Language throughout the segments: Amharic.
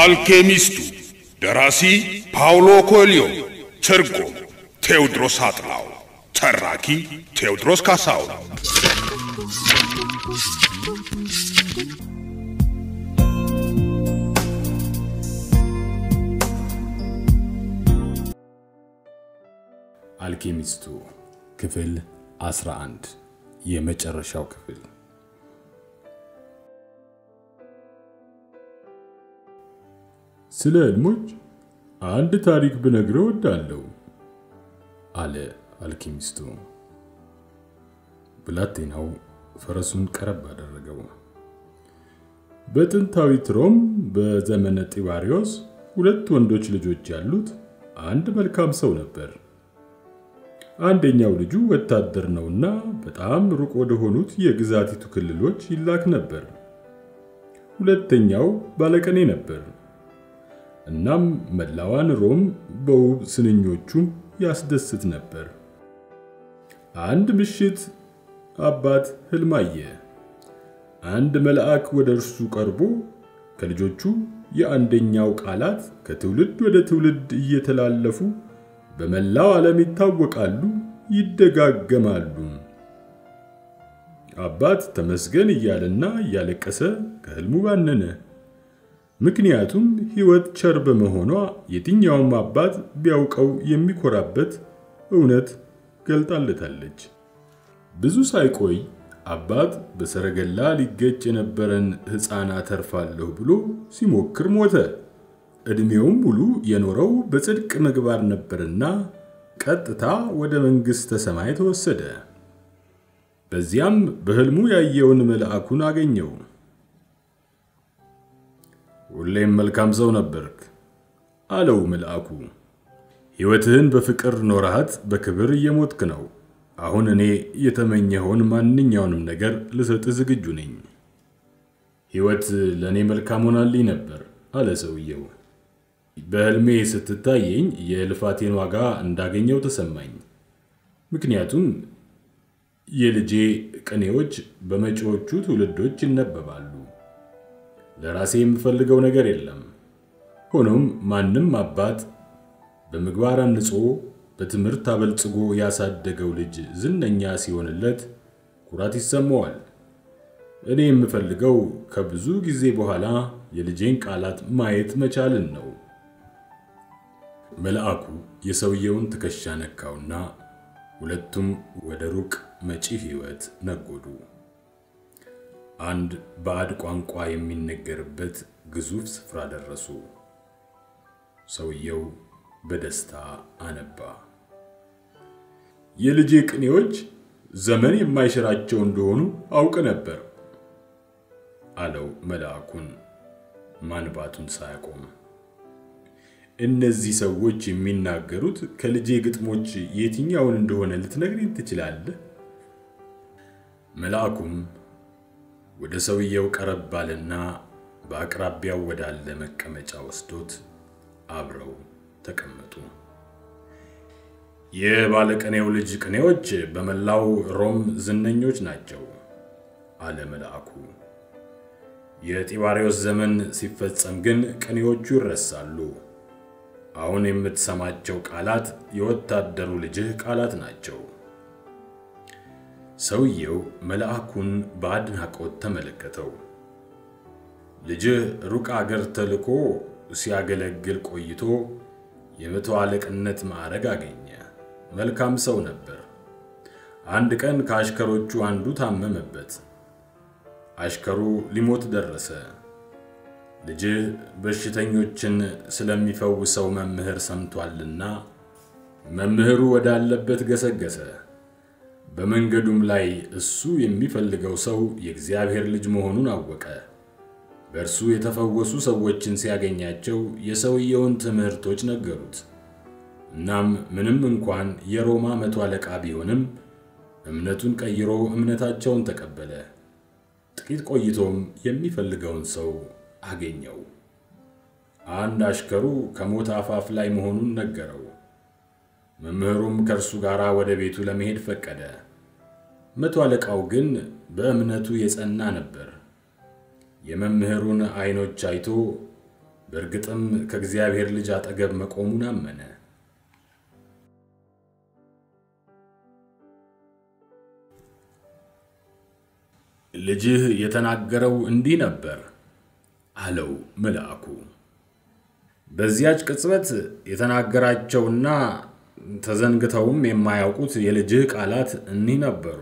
አልኬሚስቱ ደራሲ ፓውሎ ኮልዮ፣ ትርጉም ቴዎድሮስ አጥላው፣ ተራኪ ቴዎድሮስ ካሳው። አልኬሚስቱ ክፍል 11 የመጨረሻው ክፍል። ስለ ህልሞች አንድ ታሪክ ብነግረው እወዳለሁ አለ አልኬሚስቱ። ብላቴናው ፈረሱን ቀረብ አደረገው። በጥንታዊት ሮም በዘመነ ጢባሪዮስ ሁለት ወንዶች ልጆች ያሉት አንድ መልካም ሰው ነበር። አንደኛው ልጁ ወታደር ነውና በጣም ሩቅ ወደ ሆኑት የግዛቲቱ ክልሎች ይላክ ነበር። ሁለተኛው ባለቀኔ ነበር። እናም መላዋን ሮም በውብ ስንኞቹ ያስደስት ነበር። አንድ ምሽት አባት ህልም አየ። አንድ መልአክ ወደ እርሱ ቀርቦ ከልጆቹ የአንደኛው ቃላት ከትውልድ ወደ ትውልድ እየተላለፉ በመላው ዓለም ይታወቃሉ፣ ይደጋገማሉ። አባት ተመስገን እያለና እያለቀሰ ከህልሙ ባነነ። ምክንያቱም ሕይወት ቸር በመሆኗ የትኛውም አባት ቢያውቀው የሚኮራበት እውነት ገልጣለታለች። ብዙ ሳይቆይ አባት በሰረገላ ሊገጭ የነበረን ሕፃን አተርፋለሁ ብሎ ሲሞክር ሞተ። ዕድሜውም ሙሉ የኖረው በጽድቅ ምግባር ነበርና ቀጥታ ወደ መንግሥተ ሰማይ ተወሰደ። በዚያም በሕልሙ ያየውን መልአኩን አገኘው። ሁሌም መልካም ሰው ነበርክ አለው መልአኩ። ሕይወትህን በፍቅር ኖረሃት በክብር እየሞትክ ነው። አሁን እኔ የተመኘኸውን ማንኛውንም ነገር ልሰጥህ ዝግጁ ነኝ። ሕይወት ለእኔ መልካም ሆናልኝ ነበር አለ ሰውየው። በሕልሜ ስትታየኝ የልፋቴን ዋጋ እንዳገኘው ተሰማኝ። ምክንያቱም የልጄ ቅኔዎች በመጪዎቹ ትውልዶች ይነበባሉ። ለራሴ የምፈልገው ነገር የለም። ሆኖም ማንም አባት በምግባር አንጾ በትምህርት አበልጽጎ ያሳደገው ልጅ ዝነኛ ሲሆንለት ኩራት ይሰማዋል። እኔ የምፈልገው ከብዙ ጊዜ በኋላ የልጄን ቃላት ማየት መቻልን ነው። መልአኩ የሰውየውን ትከሻ ነካውና ሁለቱም ወደ ሩቅ መጪ ሕይወት ነጎዱ። አንድ ባዕድ ቋንቋ የሚነገርበት ግዙፍ ስፍራ ደረሱ። ሰውየው በደስታ አነባ። የልጄ ቅኔዎች ዘመን የማይሽራቸው እንደሆኑ አውቅ ነበር አለው መልአኩን ማንባቱን ሳያቆም። እነዚህ ሰዎች የሚናገሩት ከልጄ ግጥሞች የትኛውን እንደሆነ ልትነግረኝ ትችላለህ? መልአኩም ወደ ሰውየው ቀረብ ባለና በአቅራቢያው ወዳለ መቀመጫ ወስዶት አብረው ተቀመጡ። የባለቅኔው ልጅ ቅኔዎች በመላው ሮም ዝነኞች ናቸው አለ መልአኩ። የጢባሪዎስ ዘመን ሲፈጸም ግን ቅኔዎቹ ይረሳሉ። አሁን የምትሰማቸው ቃላት የወታደሩ ልጅህ ቃላት ናቸው። ሰውየው መልአኩን በአድናቆት ተመለከተው። ልጅህ ሩቅ አገር ተልኮ ሲያገለግል ቆይቶ የመቶ አለቅነት ማዕረግ አገኘ። መልካም ሰው ነበር። አንድ ቀን ከአሽከሮቹ አንዱ ታመመበት። አሽከሩ ሊሞት ደረሰ። ልጅህ በሽተኞችን ስለሚፈውሰው መምህር ሰምቷልና መምህሩ ወዳለበት ገሰገሰ። በመንገዱም ላይ እሱ የሚፈልገው ሰው የእግዚአብሔር ልጅ መሆኑን አወቀ። በእርሱ የተፈወሱ ሰዎችን ሲያገኛቸው የሰውየውን ትምህርቶች ነገሩት። እናም ምንም እንኳን የሮማ መቶ አለቃ ቢሆንም እምነቱን ቀይሮ እምነታቸውን ተቀበለ። ጥቂት ቆይቶም የሚፈልገውን ሰው አገኘው። አንድ አሽከሩ ከሞት አፋፍ ላይ መሆኑን ነገረው። መምህሩም ከእርሱ ጋር ወደ ቤቱ ለመሄድ ፈቀደ። መቶ አለቃው ግን በእምነቱ የጸና ነበር። የመምህሩን ዓይኖች አይቶ በእርግጥም ከእግዚአብሔር ልጅ አጠገብ መቆሙን አመነ። ልጅህ የተናገረው እንዲህ ነበር አለው መልአኩ። በዚያች ቅጽበት የተናገራቸውና ተዘንግተውም የማያውቁት የልጅህ ቃላት እኒህ ነበሩ።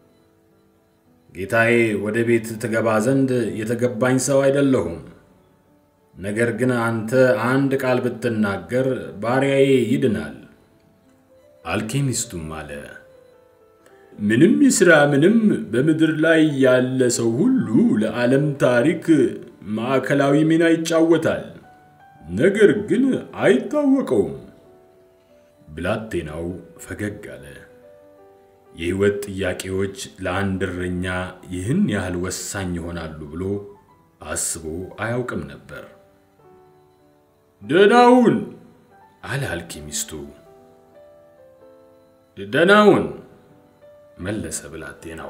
ጌታዬ ወደ ቤት ትገባ ዘንድ የተገባኝ ሰው አይደለሁም። ነገር ግን አንተ አንድ ቃል ብትናገር ባሪያዬ ይድናል። አልኬሚስቱም አለ፣ ምንም ይስራ ምንም በምድር ላይ ያለ ሰው ሁሉ ለዓለም ታሪክ ማዕከላዊ ሚና ይጫወታል፣ ነገር ግን አይታወቀውም። ብላቴናው ፈገግ አለ። የሕይወት ጥያቄዎች ለአንድ እረኛ ይህን ያህል ወሳኝ ይሆናሉ ብሎ አስቦ አያውቅም ነበር። ደናውን አለ አልኬሚስቱ። ደናውን መለሰ ብላቴናው።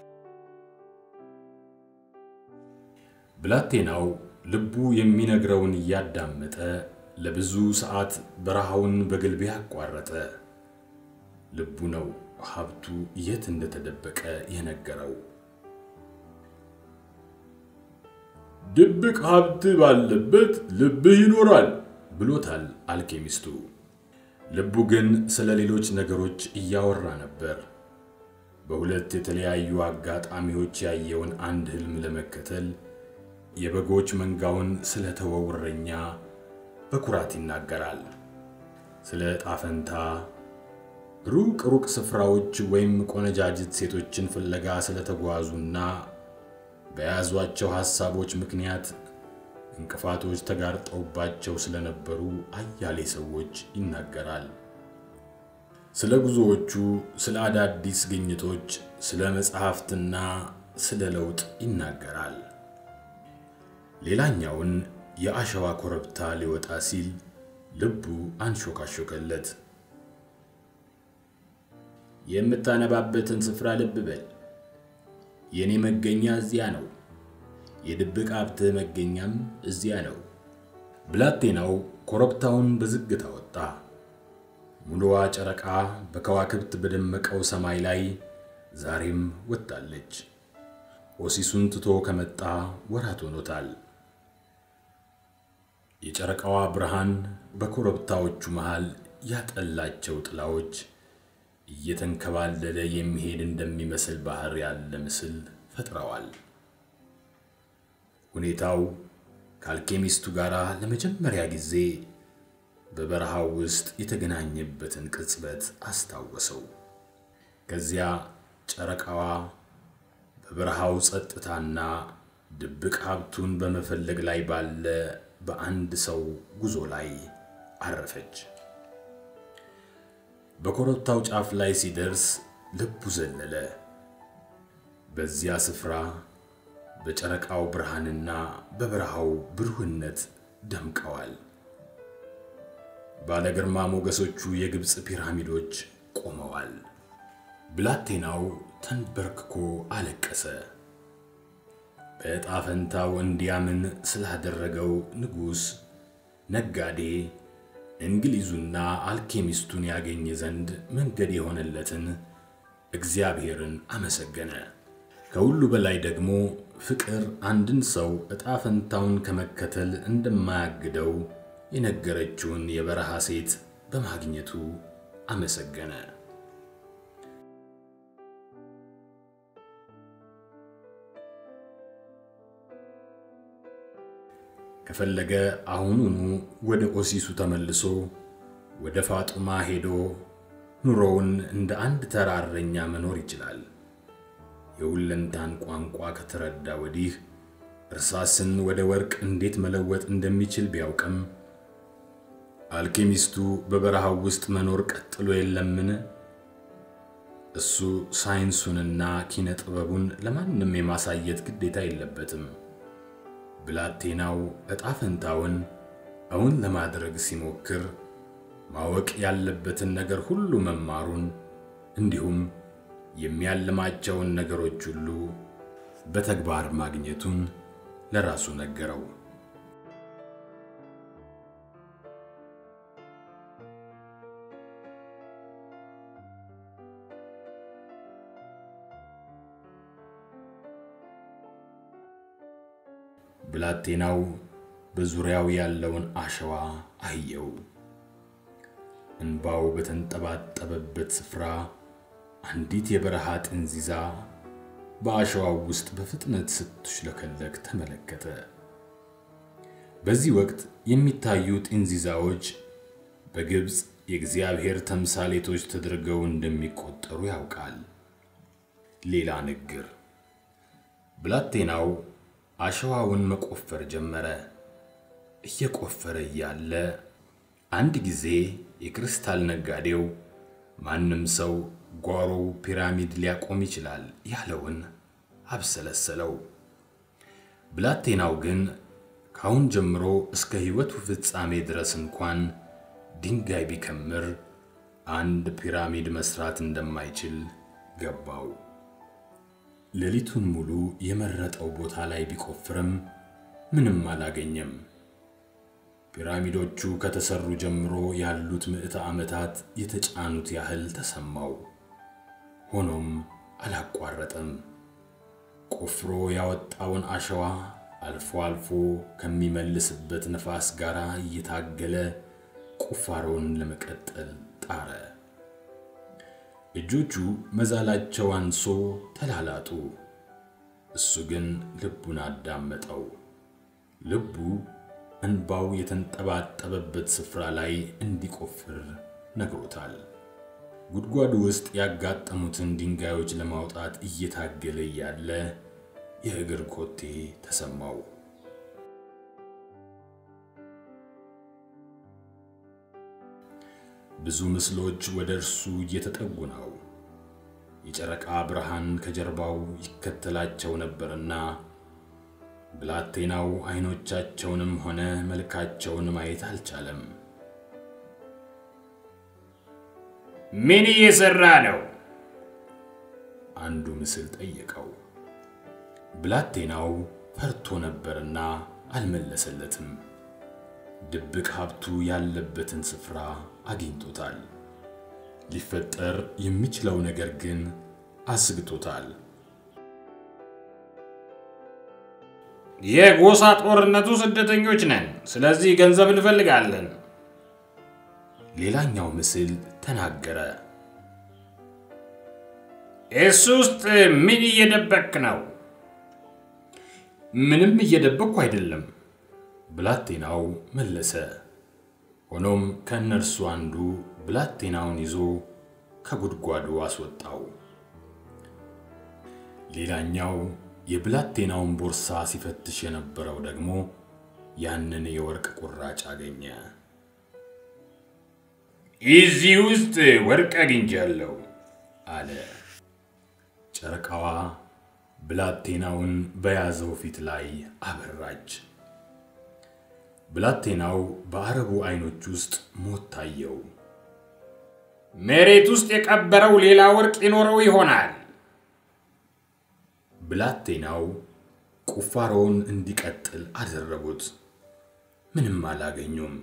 ብላቴናው ልቡ የሚነግረውን እያዳመጠ ለብዙ ሰዓት በረሃውን በግልቤ አቋረጠ። ልቡ ነው ሀብቱ የት እንደተደበቀ የነገረው። ድብቅ ሀብት ባለበት ልብህ ይኖራል ብሎታል አልኬሚስቱ። ልቡ ግን ስለ ሌሎች ነገሮች እያወራ ነበር። በሁለት የተለያዩ አጋጣሚዎች ያየውን አንድ ህልም ለመከተል የበጎች መንጋውን ስለተወው እረኛ በኩራት ይናገራል። ስለ ጣፈንታ ሩቅ ሩቅ ስፍራዎች ወይም ቆነጃጅት ሴቶችን ፍለጋ ስለተጓዙና በያዟቸው ሐሳቦች ምክንያት እንቅፋቶች ተጋርጠውባቸው ስለነበሩ አያሌ ሰዎች ይናገራል። ስለ ጉዞዎቹ፣ ስለ አዳዲስ ግኝቶች፣ ስለ መጽሐፍትና ስለ ለውጥ ይናገራል። ሌላኛውን የአሸዋ ኮረብታ ሊወጣ ሲል ልቡ አንሾካሾከለት። የምታነባበትን ስፍራ ልብ በል። የእኔ መገኛ እዚያ ነው፣ የድብቅ ሀብትህ መገኛም እዚያ ነው። ብላቴናው ኮረብታውን በዝግታ ወጣ። ሙሉዋ ጨረቃ በከዋክብት በደመቀው ሰማይ ላይ ዛሬም ወጣለች። ኦሲሱን ትቶ ከመጣ ወራት ሆኖታል። የጨረቃዋ ብርሃን በኮረብታዎቹ መሃል ያጠላቸው ጥላዎች እየተንከባለለ የሚሄድ እንደሚመስል ባህር ያለ ምስል ፈጥረዋል። ሁኔታው ከአልኬሚስቱ ጋር ለመጀመሪያ ጊዜ በበረሃው ውስጥ የተገናኘበትን ቅጽበት አስታወሰው። ከዚያ ጨረቃዋ በበረሃው ጸጥታና ድብቅ ሀብቱን በመፈለግ ላይ ባለ በአንድ ሰው ጉዞ ላይ አረፈች። በኮረብታው ጫፍ ላይ ሲደርስ ልቡ ዘለለ። በዚያ ስፍራ በጨረቃው ብርሃንና በበረሃው ብሩህነት ደምቀዋል። ባለ ግርማ ሞገሶቹ የግብፅ ፒራሚዶች ቆመዋል። ብላቴናው ተንበርክኮ አለቀሰ። በዕጣ ፈንታው እንዲያምን ስላደረገው ንጉሥ፣ ነጋዴ፣ እንግሊዙና አልኬሚስቱን ያገኘ ዘንድ መንገድ የሆነለትን እግዚአብሔርን አመሰገነ። ከሁሉ በላይ ደግሞ ፍቅር አንድን ሰው ዕጣ ፈንታውን ከመከተል እንደማያግደው የነገረችውን የበረሃ ሴት በማግኘቱ አመሰገነ። ከፈለገ አሁኑኑ ወደ ኦሲሱ ተመልሶ ወደ ፋጡማ ሄዶ ኑሮውን እንደ አንድ ተራ እረኛ መኖር ይችላል። የሁለንታን ቋንቋ ከተረዳ ወዲህ እርሳስን ወደ ወርቅ እንዴት መለወጥ እንደሚችል ቢያውቅም አልኬሚስቱ በበረሃው ውስጥ መኖር ቀጥሎ የለምን? እሱ ሳይንሱንና ኪነ ጥበቡን ለማንም የማሳየት ግዴታ የለበትም። ብላቴናው ዕጣ ፈንታውን እውን ለማድረግ ሲሞክር ማወቅ ያለበትን ነገር ሁሉ መማሩን እንዲሁም የሚያልማቸውን ነገሮች ሁሉ በተግባር ማግኘቱን ለራሱ ነገረው። ብላቴናው በዙሪያው ያለውን አሸዋ አየው። እንባው በተንጠባጠበበት ስፍራ አንዲት የበረሃ ጥንዚዛ በአሸዋው ውስጥ በፍጥነት ስትሽለከለክ ተመለከተ። በዚህ ወቅት የሚታዩ ጥንዚዛዎች በግብፅ የእግዚአብሔር ተምሳሌቶች ተደርገው እንደሚቆጠሩ ያውቃል። ሌላ ንግር። ብላቴናው አሸዋውን መቆፈር ጀመረ። እየቆፈረ እያለ አንድ ጊዜ የክርስታል ነጋዴው ማንም ሰው ጓሮው ፒራሚድ ሊያቆም ይችላል ያለውን አብሰለሰለው። ብላቴናው ግን ካሁን ጀምሮ እስከ ሕይወቱ ፍጻሜ ድረስ እንኳን ድንጋይ ቢከምር አንድ ፒራሚድ መስራት እንደማይችል ገባው። ሌሊቱን ሙሉ የመረጠው ቦታ ላይ ቢቆፍርም ምንም አላገኘም። ፒራሚዶቹ ከተሰሩ ጀምሮ ያሉት ምዕተ ዓመታት የተጫኑት ያህል ተሰማው። ሆኖም አላቋረጠም። ቆፍሮ ያወጣውን አሸዋ አልፎ አልፎ ከሚመልስበት ነፋስ ጋር እየታገለ ቁፋሮውን ለመቀጠል ጣረ። እጆቹ መዛላቸው አንሶ ተላላጡ። እሱ ግን ልቡን አዳመጠው። ልቡ እንባው የተንጠባጠበበት ስፍራ ላይ እንዲቆፍር ነግሮታል። ጉድጓዱ ውስጥ ያጋጠሙትን ድንጋዮች ለማውጣት እየታገለ እያለ የእግር ኮቴ ተሰማው። ብዙ ምስሎች ወደ እርሱ እየተጠጉ ነው። የጨረቃ ብርሃን ከጀርባው ይከተላቸው ነበርና ብላቴናው አይኖቻቸውንም ሆነ መልካቸውን ማየት አልቻለም። ምን እየሰራ ነው? አንዱ ምስል ጠየቀው። ብላቴናው ፈርቶ ነበርና አልመለሰለትም። ድብቅ ሀብቱ ያለበትን ስፍራ አግኝቶታል። ሊፈጠር የሚችለው ነገር ግን አስግቶታል። የጎሳ ጦርነቱ ስደተኞች ነን፣ ስለዚህ ገንዘብ እንፈልጋለን። ሌላኛው ምስል ተናገረ። እሱ ውስጥ ምን እየደበክ ነው? ምንም እየደበቅኩ አይደለም፣ ብላቴናው መለሰ። ሆኖም ከእነርሱ አንዱ ብላቴናውን ይዞ ከጉድጓዱ አስወጣው። ሌላኛው የብላቴናውን ቦርሳ ሲፈትሽ የነበረው ደግሞ ያንን የወርቅ ቁራጭ አገኘ። እዚህ ውስጥ ወርቅ አግኝቻለሁ አለ። ጨረቃዋ ብላቴናውን በያዘው ፊት ላይ አበራች። ብላቴናው በአረቡ አይኖች ውስጥ ሞት ታየው። መሬት ውስጥ የቀበረው ሌላ ወርቅ ይኖረው ይሆናል። ብላቴናው ቁፋሮውን እንዲቀጥል አደረጉት። ምንም አላገኙም።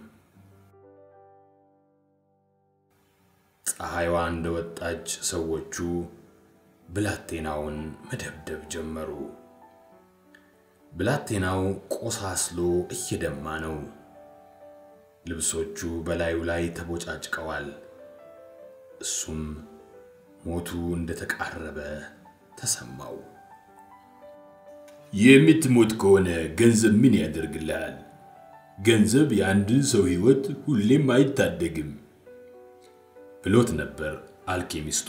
ፀሐይዋ እንደወጣች ሰዎቹ ብላቴናውን መደብደብ ጀመሩ። ብላቴናው ቆሳስሎ እየደማ ነው። ልብሶቹ በላዩ ላይ ተቦጫጭቀዋል። እሱም ሞቱ እንደተቃረበ ተሰማው። የምትሞት ከሆነ ገንዘብ ምን ያደርግልሃል? ገንዘብ የአንድን ሰው ሕይወት ሁሌም አይታደግም ብሎት ነበር አልኬሚስቱ።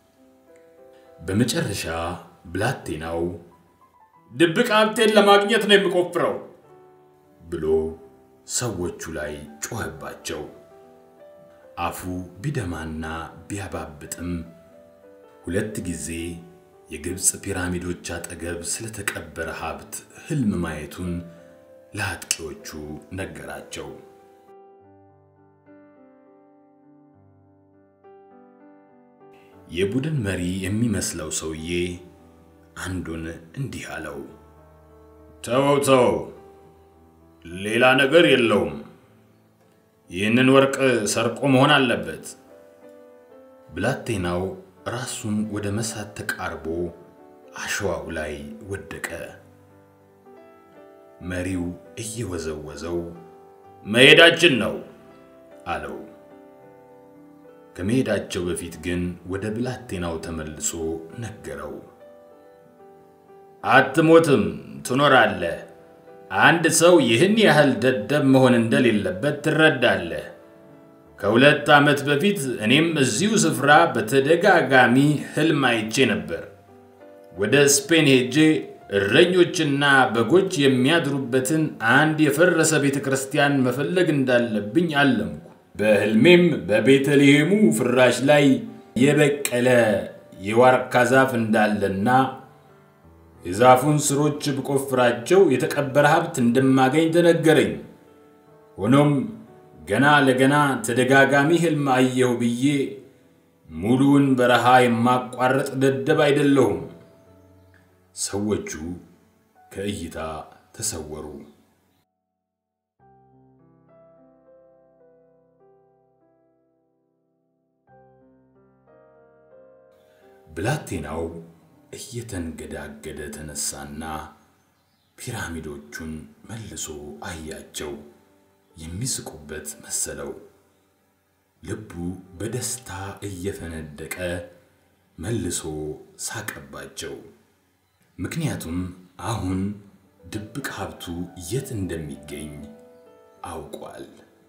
በመጨረሻ ብላቴናው ድብቅ ሀብቴን ለማግኘት ነው የምቆፍረው ብሎ ሰዎቹ ላይ ጮኸባቸው። አፉ ቢደማና ቢያባብጥም ሁለት ጊዜ የግብፅ ፒራሚዶች አጠገብ ስለተቀበረ ሀብት ህልም ማየቱን ለአጥቂዎቹ ነገራቸው። የቡድን መሪ የሚመስለው ሰውዬ አንዱን እንዲህ አለው። ተወው ተወው፣ ሌላ ነገር የለውም። ይህንን ወርቅ ሰርቆ መሆን አለበት። ብላቴናው ራሱን ወደ መሳት ተቃርቦ አሸዋው ላይ ወደቀ። መሪው እየወዘወዘው መሄዳችን ነው አለው። ከመሄዳቸው በፊት ግን ወደ ብላቴናው ተመልሶ ነገረው። አትሞትም፣ ትኖራለህ። አንድ ሰው ይህን ያህል ደደብ መሆን እንደሌለበት ትረዳለህ። ከሁለት ዓመት በፊት እኔም እዚሁ ስፍራ በተደጋጋሚ ህልም አይቼ ነበር። ወደ ስፔን ሄጄ እረኞችና በጎች የሚያድሩበትን አንድ የፈረሰ ቤተ ክርስቲያን መፈለግ እንዳለብኝ አለምኩ። በህልሜም በቤተልሔሙ ፍራሽ ላይ የበቀለ የዋርካ ዛፍ እንዳለና የዛፉን ስሮች ብቆፍራቸው የተቀበረ ሀብት እንደማገኝ ተነገረኝ። ሆኖም ገና ለገና ተደጋጋሚ ህልም አየሁ ብዬ ሙሉውን በረሃ የማቋረጥ ደደብ አይደለሁም። ሰዎቹ ከእይታ ተሰወሩ። ብላቴናው እየተንገዳገደ ተነሳና ፒራሚዶቹን መልሶ አያቸው። የሚስቁበት መሰለው። ልቡ በደስታ እየፈነደቀ መልሶ ሳቀባቸው። ምክንያቱም አሁን ድብቅ ሀብቱ የት እንደሚገኝ አውቋል።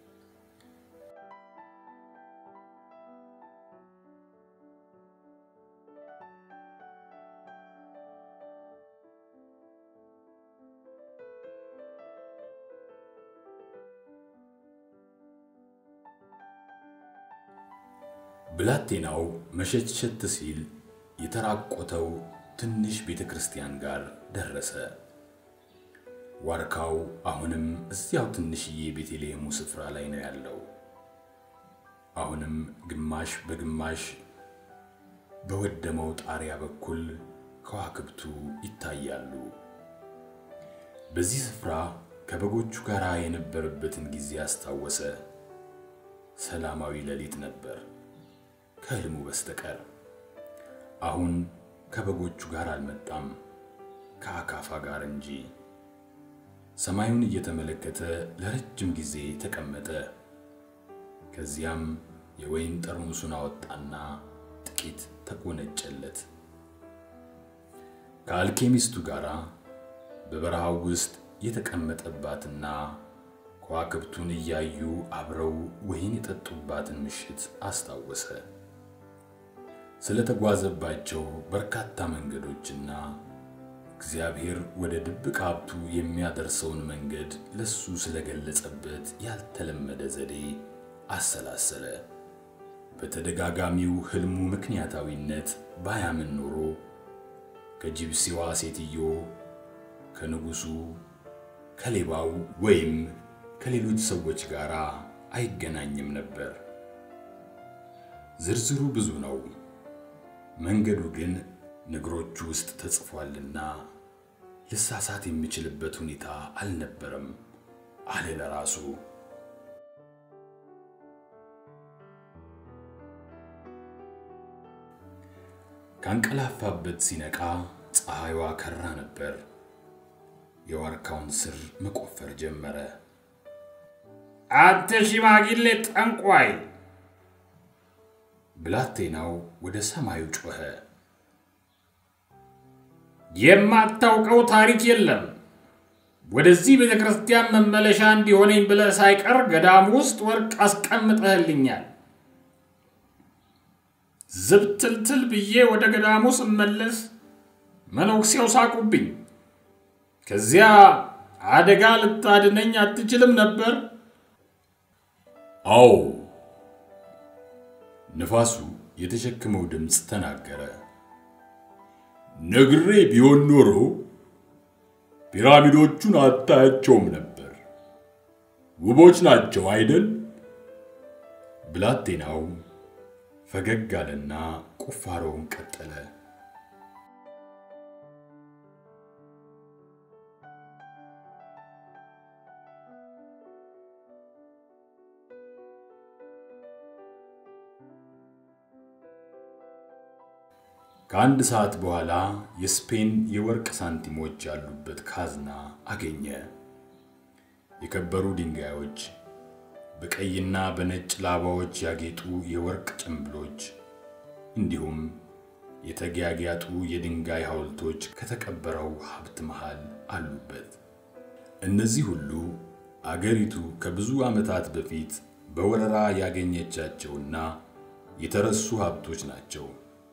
ብላቴናው መሸትሸት ሲል የተራቆተው ትንሽ ቤተ ክርስቲያን ጋር ደረሰ። ዋርካው አሁንም እዚያው ትንሽዬ ቤተልሔሙ ስፍራ ላይ ነው ያለው። አሁንም ግማሽ በግማሽ በወደመው ጣሪያ በኩል ከዋክብቱ ይታያሉ። በዚህ ስፍራ ከበጎቹ ጋር የነበረበትን ጊዜ አስታወሰ። ሰላማዊ ሌሊት ነበር ከህልሙ በስተቀር። አሁን ከበጎቹ ጋር አልመጣም፣ ከአካፋ ጋር እንጂ። ሰማዩን እየተመለከተ ለረጅም ጊዜ ተቀመጠ። ከዚያም የወይን ጠርሙሱን አወጣና ጥቂት ተጎነጨለት። ከአልኬሚስቱ ጋር በበረሃው ውስጥ የተቀመጠባትና ከዋክብቱን እያዩ አብረው ወይን የጠጡባትን ምሽት አስታወሰ። ስለተጓዘባቸው በርካታ መንገዶችና እግዚአብሔር ወደ ድብቅ ሀብቱ የሚያደርሰውን መንገድ ለሱ ስለገለጸበት ያልተለመደ ዘዴ አሰላሰለ። በተደጋጋሚው ህልሙ ምክንያታዊነት ባያምን ኖሮ ከጂፕሲዋ ሴትዮ፣ ከንጉሱ፣ ከሌባው ወይም ከሌሎች ሰዎች ጋር አይገናኝም ነበር። ዝርዝሩ ብዙ ነው። መንገዱ ግን ነገሮቹ ውስጥ ተጽፏልና ልሳሳት የሚችልበት ሁኔታ አልነበረም አለ ለራሱ። ካንቀላፋበት ሲነቃ ፀሐይዋ ከራ ነበር። የዋርካውን ስር መቆፈር ጀመረ። አንተ ሽማግሌ ጠንቋይ! ብላቴናው ወደ ሰማዩ ጮኸ። የማታውቀው ታሪክ የለም። ወደዚህ ቤተ ክርስቲያን መመለሻ እንዲሆነኝ ብለህ ሳይቀር ገዳም ውስጥ ወርቅ አስቀምጠህልኛል። ዝብትልትል ብዬ ወደ ገዳሙ ስመለስ መነኩሴው ሳቁብኝ። ከዚያ አደጋ ልታድነኝ አትችልም ነበር? አዎ፣ ነፋሱ የተሸከመው ድምፅ ተናገረ። ነግሬ ቢሆን ኖሮ ፒራሚዶቹን አታያቸውም ነበር። ውቦች ናቸው አይደል? ብላቴናው ፈገግ አለና ቁፋሮውን ቀጠለ። ከአንድ ሰዓት በኋላ የስፔን የወርቅ ሳንቲሞች ያሉበት ካዝና አገኘ። የከበሩ ድንጋዮች፣ በቀይና በነጭ ላባዎች ያጌጡ የወርቅ ጭንብሎች እንዲሁም የተጊያጊያጡ የድንጋይ ሐውልቶች ከተቀበረው ሀብት መሃል አሉበት። እነዚህ ሁሉ አገሪቱ ከብዙ ዓመታት በፊት በወረራ ያገኘቻቸውና የተረሱ ሀብቶች ናቸው።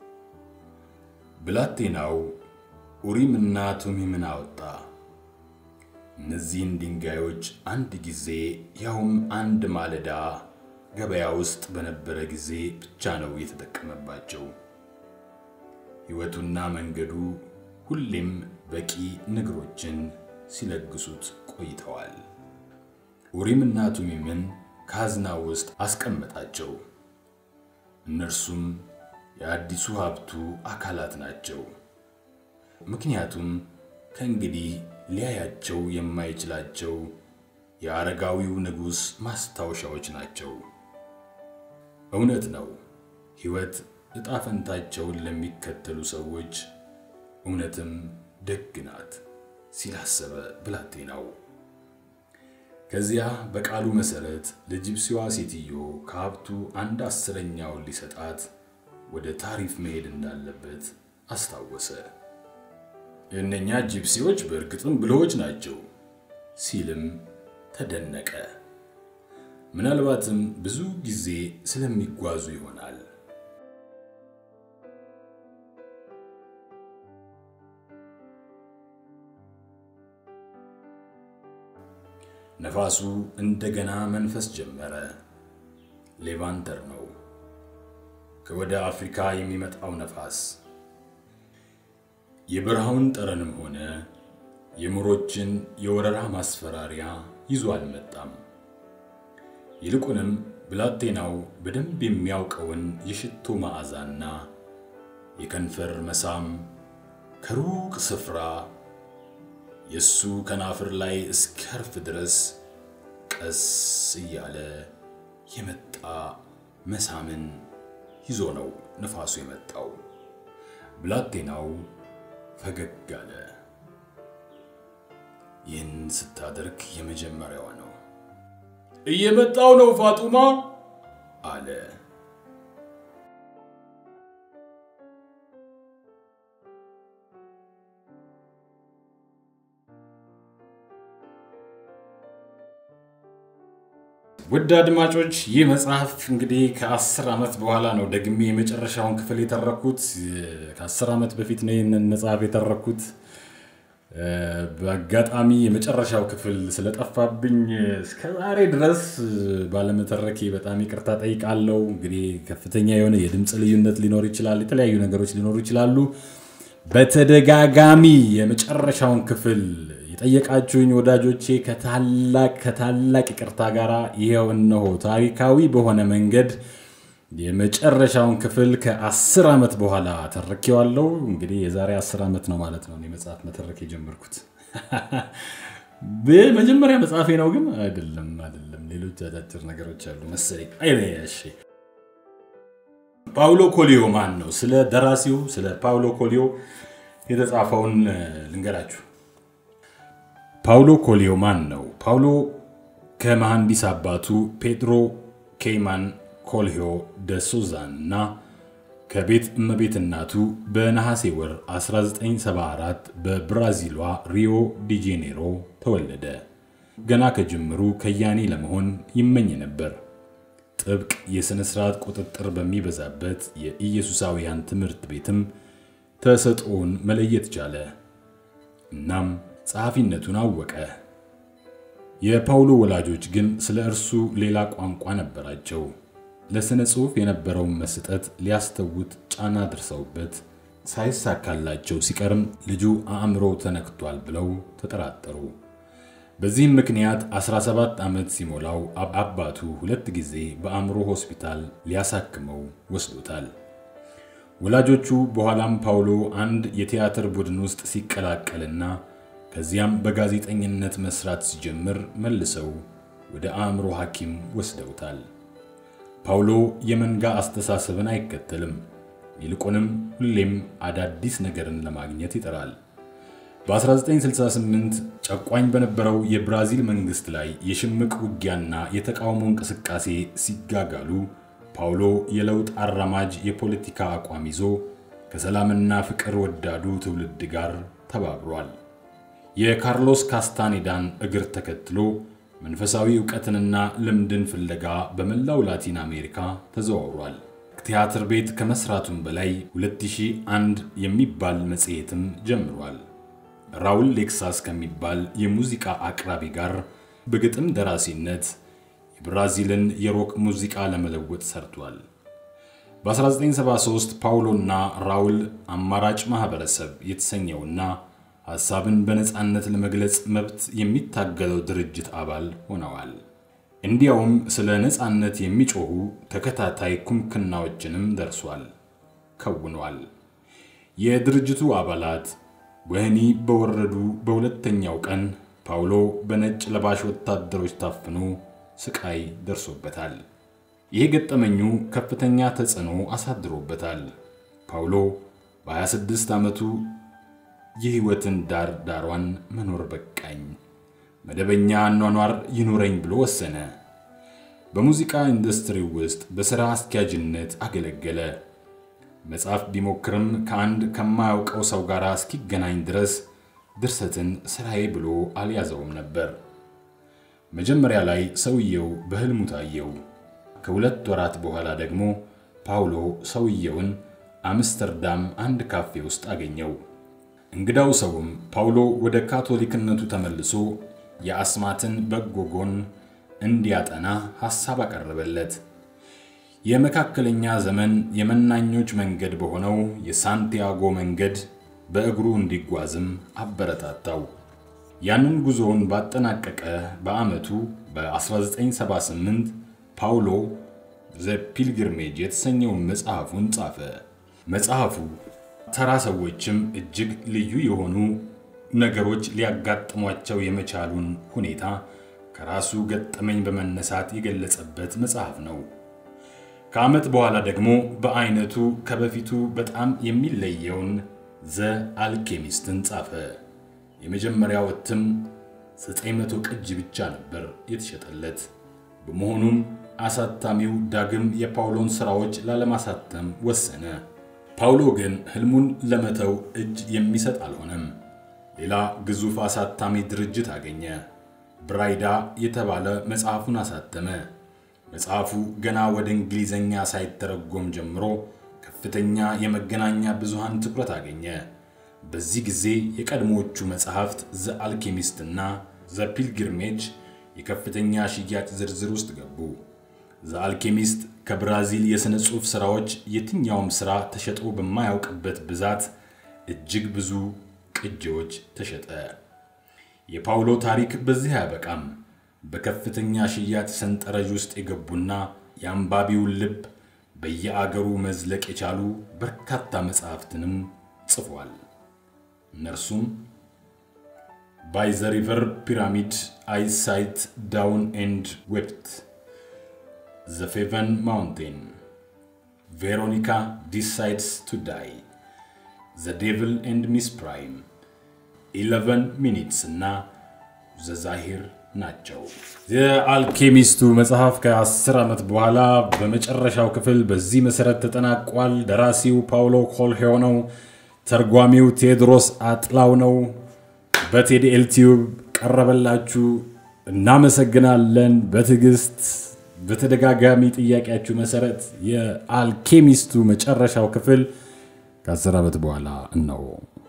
ብላቴናው ኡሪምና ቱሚምን አወጣ። እነዚህን ድንጋዮች አንድ ጊዜ ያውም አንድ ማለዳ ገበያ ውስጥ በነበረ ጊዜ ብቻ ነው የተጠቀመባቸው። ሕይወቱና መንገዱ ሁሌም በቂ ንግሮችን ሲለግሱት ቆይተዋል። ኡሪምና ቱሚምን ካዝና ውስጥ አስቀመጣቸው። እነርሱም የአዲሱ ሀብቱ አካላት ናቸው። ምክንያቱም ከእንግዲህ ሊያያቸው የማይችላቸው የአረጋዊው ንጉሥ ማስታወሻዎች ናቸው። እውነት ነው፣ ሕይወት ዕጣ ፈንታቸውን ለሚከተሉ ሰዎች እውነትም ደግ ናት ሲል አሰበ ብላቴናው። ከዚያ በቃሉ መሠረት ለጂፕሲዋ ሴትዮ ከሀብቱ አንድ አስረኛውን ሊሰጣት ወደ ታሪፍ መሄድ እንዳለበት አስታወሰ። እነኛ ጂፕሲዎች በእርግጥም ብልሆች ናቸው ሲልም ተደነቀ። ምናልባትም ብዙ ጊዜ ስለሚጓዙ ይሆናል። ነፋሱ እንደገና መንፈስ ጀመረ። ሌቫንተር ነው፣ ከወደ አፍሪካ የሚመጣው ነፋስ። የበረሃውን ጠረንም ሆነ የሙሮችን የወረራ ማስፈራሪያ ይዞ አልመጣም። ይልቁንም ብላቴናው በደንብ የሚያውቀውን የሽቶ መዓዛና የከንፈር መሳም ከሩቅ ስፍራ የእሱ ከናፍር ላይ እስኪያርፍ ድረስ ቀስ እያለ የመጣ መሳምን ይዞ ነው ነፋሱ የመጣው። ብላቴናው ፈገግ አለ። ይህን ስታደርግ የመጀመሪያዋ ነው። እየመጣው ነው ፋጡማ አለ። ውድ አድማጮች ይህ መጽሐፍ እንግዲህ ከአስር ዓመት በኋላ ነው ደግሜ የመጨረሻውን ክፍል የተረኩት። ከአስር ዓመት በፊት ነው ይህንን መጽሐፍ የተረኩት። በአጋጣሚ የመጨረሻው ክፍል ስለጠፋብኝ እስከ ዛሬ ድረስ ባለመተረኬ በጣም ይቅርታ ጠይቃለሁ። እንግዲህ ከፍተኛ የሆነ የድምፅ ልዩነት ሊኖር ይችላል፣ የተለያዩ ነገሮች ሊኖሩ ይችላሉ። በተደጋጋሚ የመጨረሻውን ክፍል የጠየቃችሁኝ ወዳጆቼ ከታላቅ ከታላቅ ይቅርታ ጋር ይኸው እነሆ ታሪካዊ በሆነ መንገድ የመጨረሻውን ክፍል ከአስር ዓመት በኋላ ተረኬዋለሁ። እንግዲህ የዛሬ አስር ዓመት ነው ማለት ነው መጽሐፍ መተረክ የጀመርኩት። በመጀመሪያ መጽሐፌ ነው ግን አይደለም፣ አይደለም። ሌሎች አጫጭር ነገሮች አሉ መሰለኝ። እሺ፣ ፓውሎ ኮሊዮ ማን ነው? ስለ ደራሲው ስለ ፓውሎ ኮሊዮ የተጻፈውን ልንገራችሁ። ፓውሎ ኮሊዮ ማን ነው? ፓውሎ ከመሐንዲስ አባቱ ፔድሮ ኬይማን ኮልዮ ደ ሱዛን እና ከቤት እመቤት እናቱ በነሐሴ ወር 1974 በብራዚሏ ሪዮ ዲ ጄኔሮ ተወለደ። ገና ከጅምሩ ከያኔ ለመሆን ይመኝ ነበር። ጥብቅ የሥነ ሥርዓት ቁጥጥር በሚበዛበት የኢየሱሳውያን ትምህርት ቤትም ተሰጥኦውን መለየት ቻለ። እናም ጸሐፊነቱን አወቀ። የፓውሎ ወላጆች ግን ስለ እርሱ ሌላ ቋንቋ ነበራቸው። ለሥነ ጽሑፍ የነበረውን መስጠት ሊያስተውት ጫና ደርሰውበት ሳይሳካላቸው ሲቀርም ልጁ አእምሮ ተነክቷል ብለው ተጠራጠሩ። በዚህም ምክንያት 17 ዓመት ሲሞላው አባቱ ሁለት ጊዜ በአእምሮ ሆስፒታል ሊያሳክመው ወስዶታል። ወላጆቹ በኋላም ፓውሎ አንድ የቲያትር ቡድን ውስጥ ሲቀላቀልና ከዚያም በጋዜጠኝነት መስራት ሲጀምር መልሰው ወደ አእምሮ ሐኪም ወስደውታል። ፓውሎ የመንጋ አስተሳሰብን አይከተልም። ይልቁንም ሁሌም አዳዲስ ነገርን ለማግኘት ይጥራል። በ1968 ጨቋኝ በነበረው የብራዚል መንግስት ላይ የሽምቅ ውጊያና የተቃውሞ እንቅስቃሴ ሲጋጋሉ ፓውሎ የለውጥ አራማጅ የፖለቲካ አቋም ይዞ ከሰላምና ፍቅር ወዳዱ ትውልድ ጋር ተባብሯል። የካርሎስ ካስታኔዳን እግር ተከትሎ መንፈሳዊ ዕውቀትንና ልምድን ፍለጋ በመላው ላቲን አሜሪካ ተዘዋውሯል። ቲያትር ቤት ከመስራቱም በላይ 2001 የሚባል መጽሔትም ጀምሯል። ራውል ሌክሳስ ከሚባል የሙዚቃ አቅራቢ ጋር በግጥም ደራሲነት የብራዚልን የሮክ ሙዚቃ ለመለወጥ ሰርቷል። በ1973 ፓውሎና ራውል አማራጭ ማህበረሰብ የተሰኘውና ሐሳብን በነፃነት ለመግለጽ መብት የሚታገለው ድርጅት አባል ሆነዋል። እንዲያውም ስለ ነፃነት የሚጮኹ ተከታታይ ኩምክናዎችንም ደርሷል፣ ከውኗል። የድርጅቱ አባላት ወህኒ በወረዱ በሁለተኛው ቀን ፓውሎ በነጭ ለባሽ ወታደሮች ታፍኖ ስቃይ ደርሶበታል። ይህ ገጠመኙ ከፍተኛ ተጽዕኖ አሳድሮበታል። ፓውሎ በ26 ዓመቱ የሕይወትን ዳር ዳሯን መኖር በቃኝ፣ መደበኛ አኗኗር ይኑረኝ ብሎ ወሰነ። በሙዚቃ ኢንዱስትሪው ውስጥ በሥራ አስኪያጅነት አገለገለ። መጽሐፍ ቢሞክርም ከአንድ ከማያውቀው ሰው ጋር እስኪገናኝ ድረስ ድርሰትን ሥራዬ ብሎ አልያዘውም ነበር። መጀመሪያ ላይ ሰውየው በሕልሙ ታየው። ከሁለት ወራት በኋላ ደግሞ ፓውሎ ሰውየውን አምስተርዳም አንድ ካፌ ውስጥ አገኘው። እንግዳው ሰውም ፓውሎ ወደ ካቶሊክነቱ ተመልሶ የአስማትን በጎ ጎን እንዲያጠና ሐሳብ አቀረበለት። የመካከለኛ ዘመን የመናኞች መንገድ በሆነው የሳንቲያጎ መንገድ በእግሩ እንዲጓዝም አበረታታው። ያንን ጉዞውን ባጠናቀቀ በዓመቱ በ1978 ፓውሎ ዘ ፒልግርሜጅ የተሰኘውን መጽሐፉን ጻፈ። መጽሐፉ ተራ ሰዎችም እጅግ ልዩ የሆኑ ነገሮች ሊያጋጥሟቸው የመቻሉን ሁኔታ ከራሱ ገጠመኝ በመነሳት የገለጸበት መጽሐፍ ነው። ከዓመት በኋላ ደግሞ በአይነቱ ከበፊቱ በጣም የሚለየውን ዘ አልኬሚስትን ጻፈ። የመጀመሪያው እትም 900 ቅጅ ብቻ ነበር የተሸጠለት። በመሆኑም አሳታሚው ዳግም የፓውሎን ሥራዎች ላለማሳተም ወሰነ። ፓውሎ ግን ሕልሙን ለመተው እጅ የሚሰጥ አልሆነም። ሌላ ግዙፍ አሳታሚ ድርጅት አገኘ። ብራይዳ የተባለ መጽሐፉን አሳተመ። መጽሐፉ ገና ወደ እንግሊዘኛ ሳይተረጎም ጀምሮ ከፍተኛ የመገናኛ ብዙሃን ትኩረት አገኘ። በዚህ ጊዜ የቀድሞዎቹ መጽሐፍት ዘ አልኬሚስት እና ዘ ፒልግርሜጅ የከፍተኛ ሽያጭ ዝርዝር ውስጥ ገቡ። ዘ አልኬሚስት ከብራዚል የሥነ ጽሑፍ ሥራዎች የትኛውም ሥራ ተሸጦ በማያውቅበት ብዛት እጅግ ብዙ ቅጂዎች ተሸጠ። የፓውሎ ታሪክ በዚህ አያበቃም። በከፍተኛ ሽያጭ ሰንጠረዥ ውስጥ የገቡና የአንባቢውን ልብ በየአገሩ መዝለቅ የቻሉ በርካታ መጽሐፍትንም ጽፏል። እነርሱም ባይ ዘ ሪቨር ፒራሚድ አይ ሳይት ዳውን ኤንድ ዌፕት፣ ዘ ፌቨን ማውንቴን፣ ቬሮኒካ ዲሳይድስ ቱ ዳይ፣ ዘ ዴቪል ኤንድ ሚስ ፕራይም፣ ኢለቨን ሚኒትስ እና ዘ ዛሂር ናቸው። የአልኬሚስቱ መጽሐፍ ከ10 ዓመት በኋላ በመጨረሻው ክፍል በዚህ መሰረት ተጠናቋል። ደራሲው ፓውሎ ኮልሄው ነው። ተርጓሚው ቴዎድሮስ አጥላው ነው። በቴዲኤል ቲዩብ ቀረበላችሁ። እናመሰግናለን። በትዕግስት በተደጋጋሚ ጥያቄያችሁ መሰረት የአልኬሚስቱ መጨረሻው ክፍል ከ10 ዓመት በኋላ ነው።